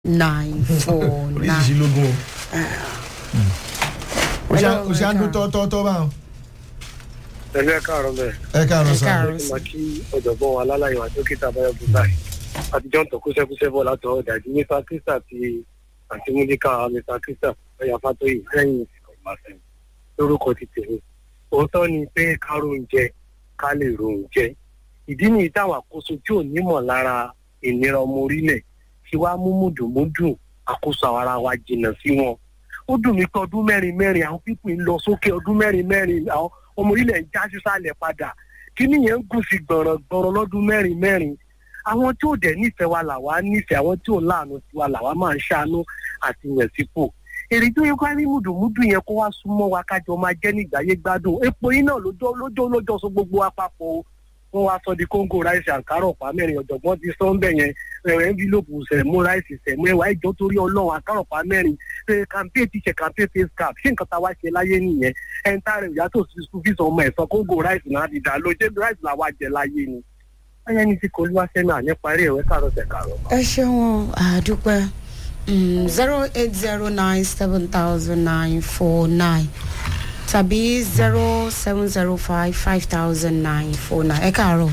nine four nine. oríṣiríṣi lógún o. o ṣe Hello, o ṣe à ń dún ẹ káàárọ̀. tọ́tọ́tọ́ báwọn. ẹlẹ́ káàárọ̀ bẹ́ẹ̀ ẹ káàárọ̀ Ẹ sá. káàárọ̀. ẹ máa kí ọ̀jọ̀gbọ́n wa lálàyé wa dókítà báyọ̀ bùtáì àtijọ́ ń tọ́ kúṣẹ́kúṣẹ́ bọ̀ látọ̀ ọ̀dàjú mr krista àti àti múlíkà mr krista ọ̀yà fatoyi lẹ́yìn ìsìnkọ̀gbàfẹ́ lórúkọ ti tèmi òótọ́ ni pé ká róúnjẹ ká lè róúnjẹ ìdí nìyí táwọn àkóso tí ò nímọ̀ lára ìnira ọmọ orílẹ̀ tí wàá mú mùdùmúdù àkóso àwọn ara wa jìnnà sí wọn ó dùn mí pé ọdún mẹ́rin mẹ́rin àwọn pípì ń lọ sókè ọdún mẹ́rin mẹ́rin àwọn ọmọ orílẹ̀ ń já sísàlẹ̀ padà kíní yẹn ń gùn sí gbọ̀rọ̀gbọ̀rọ̀ lọ́dún mẹ́rin mẹ́rin àwọn tí ò dẹ̀ nífẹ̀ẹ́ wa làwa nífẹ̀ẹ́ àwọn tí ò láàánú sí wa làwa máa ń ṣàánú àti yàn sípò èrè tó yẹ ká rí mùdùmùdù yẹn kó wá súnmọ́ wa kájọ máa jẹ́ nígbàyé gbádùn epo yìí náà lójó lójó lójó so gbogbo wa papọ̀ o wọ́n wá sọ di kóńgò ráìsì àǹkárá ọ̀pá mẹ́rin ọ̀jọ̀gbọ́n ti sọ ń bẹ̀ yẹn ẹ̀rọ ẹ́ńfílòpù sẹ̀mú ráìsì sẹ̀mú ẹ̀wà ìjọ torí ọlọ́run àǹkárá ọ̀pá mẹ́rin ṣe kàmpé tíṣẹ̀ kàmpé face cap ṣé nǹkan tá a wá ṣe láyé nìyẹn ẹ̀ ń tààrẹ̀ ìyá tó fi sùn fi sọ ọmọ ẹ̀sán kóńgò ráìsì náà ti dà ló ṣé ráìsì làwa jẹ láyé ni. ẹyẹ ní ti kò lúwa sẹ́nu àní parí ẹ̀wẹ́ káàrọ̀ tẹ̀ káàrọ̀. ẹ ṣeun àdúpẹ́ zero eight zero nine seven thousand nine four nine tàbí zero seven zero five five thousand nine four nine ẹ káàárọ̀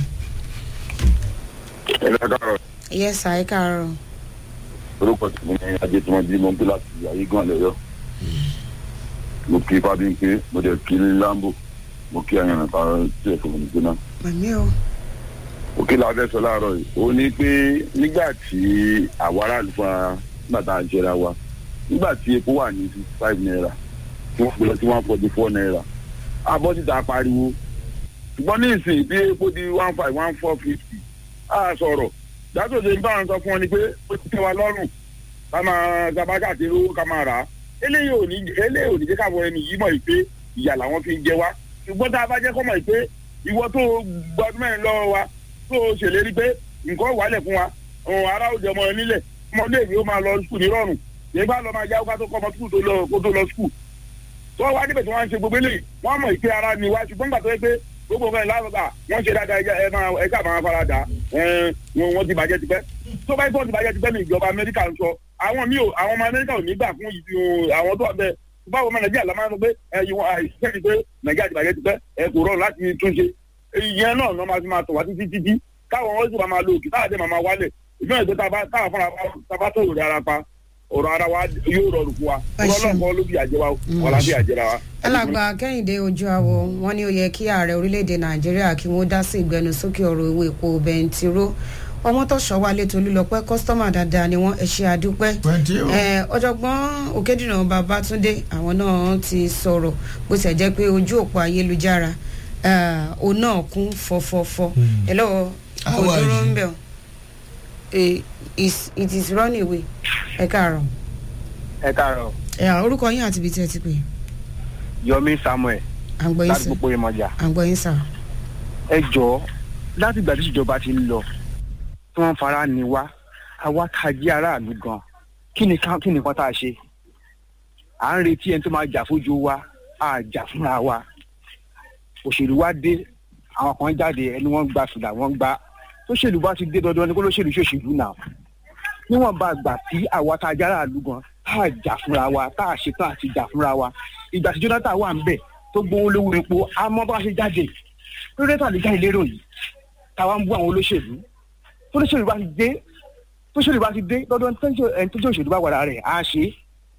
ẹ̀rọ káàrọ̀ yes sir ẹ káàárọ̀ orúkọ tí mo ní ajé tí wọ́n bí mo ń gbé láti ayé gan lẹ́yọ́ mo kí fábíńké mo dẹ̀ kí lambo mo kí àyànnà kan tí ẹ̀fọ́ mi gbóná. màmí o òkè làbẹ́ sọ láàárọ̀ yìí ó ní pé nígbà tí àwa aráàlú fún wa nígbà tá a jẹra wa nígbà tí epo wà ní fifty five naira tí wọ́n pè lọ sí one forty four naira abọ́ síta pariwo ṣùgbọ́n ní ìsìn bí epo di one five one four fifty a sọ̀rọ̀ dátòdè ń bá wọn sọ fún wọn ni pé ó ti tẹ́ wa lọ́rùn ká máa gabaka ti rówó ká máa rà á eléyìí ò ní eléyìí ò ní jẹ́ káwọn ẹni yìí mọ̀ yìí pé ìyà làwọn fi ń jẹ wá ṣùgbọ́n tá a bá jẹ́ kọ́ mọ̀ yìí pé ìwọ tó gbọdún mẹ́rin lọ́wọ́ wa tó ṣèlérí pé nǹkan wàálẹ̀ fún wa ọ̀hún ará òjò ọmọ nílẹ̀ ọmọdé ìwé ó máa lọ skul nírọ̀rùn nígbà lọ máa yáwó ká tó kọ́ ọmọ skul tó lọ kó tó lọ skul tó wá níbẹ̀ tí wọ́n ń ṣe gbogbo eléyìí wọ́n mọ̀ ìpè ara ni wá ṣùgbọ́n gbà tó yẹ pé gbogbo nǹkan ìlànà wọ́n ṣe dáadáa ẹ máa ẹ ká máa fara dà wọ́n ti bàjẹ́ tipẹ́ tó bá tó ti bàjẹ́ tipẹ́ ní ìjọba amẹ́ríkà ń sọ àwọn mi ò àwọn ọmọ amẹ́ríkà ò ní gbà fún ìdí àwọn tó wà bẹ́ẹ̀ báwo ọmọ nàìjíríà la máa ń sọ pé ẹ yìí wọn àìsíṣẹ́ ti pé nàìjíríà ti bàjẹ́ tipẹ́ ẹ kò rọrùn láti túnṣe ìyẹn náà lọ́ máa fi máa tọ̀ wá títí títí káwọn wọn sì máa máa lo òkè táwọn àti máa wálẹ̀ ìgbọ́n ìgbẹ́ táwọn fúnra tábà tó rẹ̀ ara pa ọ̀rọ̀ ara wa yóò rọrùn fún wa ọlọ́kọ̀ ló bí àjẹwà ọ̀la bí àjẹrà wa. alàgbà kẹ́hìndé ojú àwọ̀ wọn ní ó yẹ kí ààrẹ orílẹ̀-èdè nàìjíríà kí wọ́n dá sí ìgbẹnusókè ọ̀rọ̀ owó epo bẹntiró ọmọ tó ṣọwálé tolúlọpẹ́ kọ́sítọ́mà dáadáa ni wọ́n ẹ ṣe àdúpẹ́ Twenty o. Eh, ọ̀jọ̀gbọ́n òkèdìnà babátúndé àwọn náà ti sọ̀rọ̀ bó ṣe jẹ́ pé ojú òpó ayélujára eh, òun náà kún fọfọfọ ẹ lọ́wọ́ kò How are dúró you? ń bẹ̀ ọ́ Eh, is- it is running away ẹ káàárọ̀ ẹ káàárọ̀ ẹ orúkọ yín àti ibi tí ẹ ti pè é yomi samuel à ń gbọ́ yín láti sà gbogbo ìmọ̀jà à ń gbọ́ yín sà. ẹ jọ̀ọ́ láti ìgbà tí ìjọba ti ń lọ tí wọ́n fara ni wá àwa tá a jẹ́ aráàlú gan kí ni ká kí ni nǹkan tá a ṣe à ń retí ẹni tó máa jà fójú wa à jà fúnra wa òṣèlú wa dé àwọn kan jáde ẹni wọ́n gba fìlà wọ́n gba tóṣèlú bá ti dé dandan ni kó lóṣèlú ṣòṣèlú náà níwọ̀n bá gbà tí àwa tá a jẹ́ aráàlú gan tá a jà fúnra wa tá a ṣetán àti jà fúnra wa ìgbà tí Jonathan wà ń bẹ̀ tó gbówó lówó epo a mọ̀ bá ṣe jáde lórí ètò àlejò ìlérò yìí táwa ń bú àwọn olóṣèlú tó lóṣèlú bá ti dé tó ṣèlú bá ti dé lọ́dọ̀ ẹni tó jẹ́ òṣèlú bá wàrà rẹ̀ á ṣe é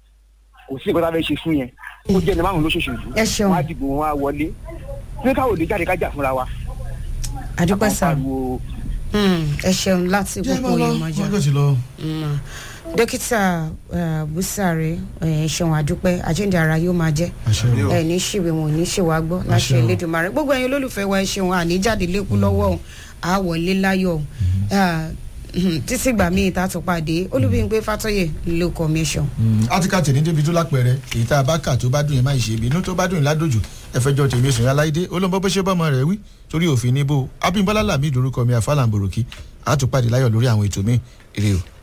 kò sí nǹkan tá a fẹ́ ṣe fún yẹn kó jẹ́ ẹni márùn lóṣèlú Ẹ ṣeun. wọn á dìbò wọn á wọlé ní káwọn òde jáde kájà fúnra wa. àdúpẹ́ sà Àwọn pariwo Mm, ẹ ṣeun láti jẹ́ gbogbo mọ́ lọ ìmọ̀jà. wọ́n kò sí lọ. Mm. dókítà eh, busare ẹ ṣeun àdúpẹ́ àjíǹde ara yóò máa jẹ́ àṣẹ o. ẹ ní ṣìwé wọn ò ní ṣèwà gbọ́ láṣẹ Àṣẹ o. Elédùmarè gbogbo ẹ̀yin olólùfẹ́ wa ẹ ṣeun àníjáde lẹ́kú lọ́wọ́ o àwọlé láyọ̀ o Ah, mhm, títí gbà míì tá a tún pàdé olúbíyìnpé fàtọ́yè ló commission. átíkà tèmi débi tó lápẹẹrẹ èyí tá a bá kà tó bá dùn yẹn máa ṣe ibi inú tó bá dùn yẹn ládòjù ẹfẹjọ tèmi sùn yà láìdé olóńgbò bó ṣe bọ́mọ rẹ̀ wí torí òfin níbo abímbọ́lá làmì ìdórúkọ mi àfàlàǹbòròkì àtúpàdé láyọ̀ lórí àwọn ètò mi èrè o.